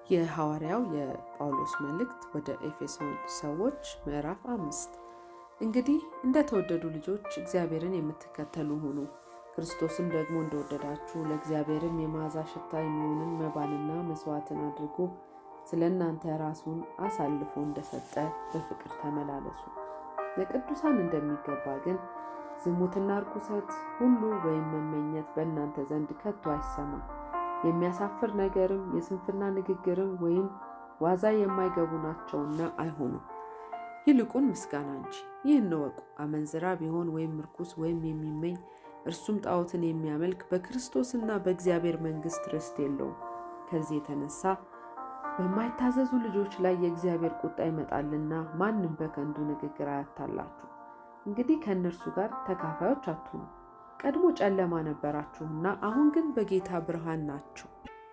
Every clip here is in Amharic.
የሐዋርያው የጳውሎስ መልእክት ወደ ኤፌሶን ሰዎች ምዕራፍ አምስት እንግዲህ እንደተወደዱ ልጆች እግዚአብሔርን የምትከተሉ ሁኑ፣ ክርስቶስም ደግሞ እንደወደዳችሁ ለእግዚአብሔርም የመዓዛ ሽታ የሚሆንን መባንና መስዋዕትን አድርጎ ስለ እናንተ ራሱን አሳልፎ እንደሰጠ በፍቅር ተመላለሱ። ለቅዱሳን እንደሚገባ ግን ዝሙትና ርኩሰት ሁሉ ወይም መመኘት በእናንተ ዘንድ ከቶ አይሰማ። የሚያሳፍር ነገርም የስንፍና ንግግርም ወይም ዋዛ የማይገቡ ናቸውና አይሆኑም። ይልቁን ምስጋና እንጂ። ይህን እወቁ፣ አመንዝራ ቢሆን ወይም ርኩስ ወይም የሚመኝ እርሱም ጣዖትን የሚያመልክ በክርስቶስና በእግዚአብሔር መንግሥት ርስት የለውም። ከዚህ የተነሳ በማይታዘዙ ልጆች ላይ የእግዚአብሔር ቁጣ ይመጣልና ማንም በከንቱ ንግግር አያታላችሁ። እንግዲህ ከእነርሱ ጋር ተካፋዮች አትሁኑ። ቀድሞ ጨለማ ነበራችሁና አሁን ግን በጌታ ብርሃን ናችሁ።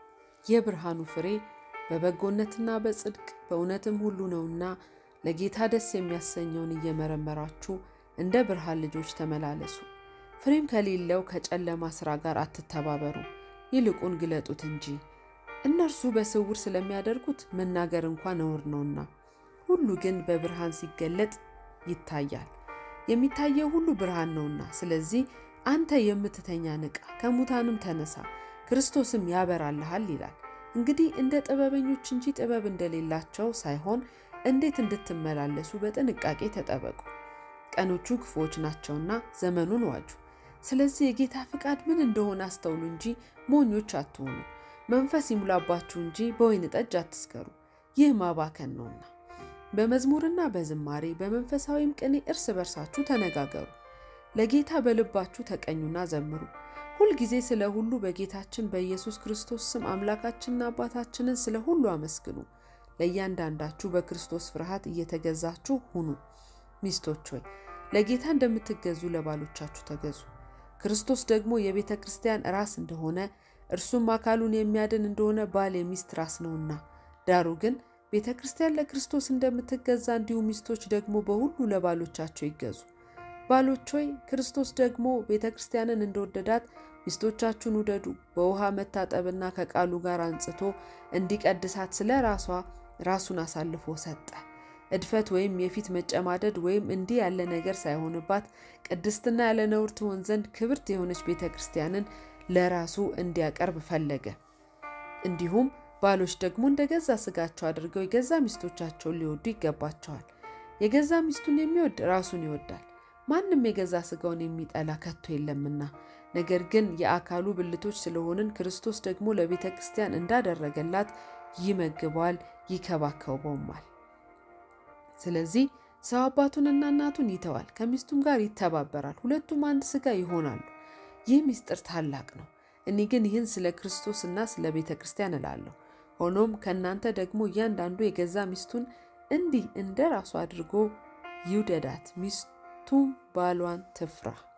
የብርሃኑ ፍሬ በበጎነትና በጽድቅ በእውነትም ሁሉ ነውና ለጌታ ደስ የሚያሰኘውን እየመረመራችሁ እንደ ብርሃን ልጆች ተመላለሱ። ፍሬም ከሌለው ከጨለማ ሥራ ጋር አትተባበሩ፣ ይልቁን ግለጡት እንጂ። እነርሱ በስውር ስለሚያደርጉት መናገር እንኳ ነውር ነውና፣ ሁሉ ግን በብርሃን ሲገለጥ ይታያል። የሚታየው ሁሉ ብርሃን ነውና። ስለዚህ አንተ የምትተኛ ንቃ፣ ከሙታንም ተነሳ፣ ክርስቶስም ያበራልሃል ይላል። እንግዲህ እንደ ጥበበኞች እንጂ ጥበብ እንደሌላቸው ሳይሆን እንዴት እንድትመላለሱ በጥንቃቄ ተጠበቁ። ቀኖቹ ክፉዎች ናቸውና ዘመኑን ዋጁ። ስለዚህ የጌታ ፍቃድ ምን እንደሆነ አስተውሉ እንጂ ሞኞች አትሆኑ። መንፈስ ይሙላባችሁ እንጂ በወይን ጠጅ አትስከሩ፣ ይህ ማባከን ነውና። በመዝሙርና በዝማሬ በመንፈሳዊም ቅኔ እርስ በርሳችሁ ተነጋገሩ፣ ለጌታ በልባችሁ ተቀኙና ዘምሩ። ሁልጊዜ ስለ ሁሉ በጌታችን በኢየሱስ ክርስቶስ ስም አምላካችንና አባታችንን ስለ ሁሉ አመስግኑ። ለእያንዳንዳችሁ በክርስቶስ ፍርሃት እየተገዛችሁ ሁኑ። ሚስቶች ሆይ ለጌታ እንደምትገዙ ለባሎቻችሁ ተገዙ። ክርስቶስ ደግሞ የቤተ ክርስቲያን ራስ እንደሆነ እርሱም አካሉን የሚያድን እንደሆነ ባል የሚስት ራስ ነውና። ዳሩ ግን ቤተ ክርስቲያን ለክርስቶስ እንደምትገዛ እንዲሁ ሚስቶች ደግሞ በሁሉ ለባሎቻቸው ይገዙ። ባሎች ሆይ ክርስቶስ ደግሞ ቤተ ክርስቲያንን እንደወደዳት ሚስቶቻችሁን ውደዱ። በውሃ መታጠብና ከቃሉ ጋር አንጽቶ እንዲቀድሳት ስለ ራሷ ራሱን አሳልፎ ሰጠ። እድፈት ወይም የፊት መጨማደድ ወይም እንዲህ ያለ ነገር ሳይሆንባት ቅድስትና ያለ ነውር ትሆን ዘንድ ክብርት የሆነች ቤተ ክርስቲያንን ለራሱ እንዲያቀርብ ፈለገ። እንዲሁም ባሎች ደግሞ እንደ ገዛ ስጋቸው አድርገው የገዛ ሚስቶቻቸውን ሊወዱ ይገባቸዋል። የገዛ ሚስቱን የሚወድ ራሱን ይወዳል። ማንም የገዛ ስጋውን የሚጠላ ከቶ የለምና። ነገር ግን የአካሉ ብልቶች ስለሆንን ክርስቶስ ደግሞ ለቤተ ክርስቲያን እንዳደረገላት ይመግበዋል፣ ይከባከበውማል። ስለዚህ ሰው አባቱንና እናቱን ይተዋል፣ ከሚስቱም ጋር ይተባበራል፣ ሁለቱም አንድ ስጋ ይሆናሉ። ይህ ምስጢር ታላቅ ነው። እኔ ግን ይህን ስለ ክርስቶስና ስለ ቤተ ክርስቲያን እላለሁ። ሆኖም ከእናንተ ደግሞ እያንዳንዱ የገዛ ሚስቱን እንዲህ እንደ ራሱ አድርጎ ይውደዳት፣ ሚስቱም ባሏን ትፍራ።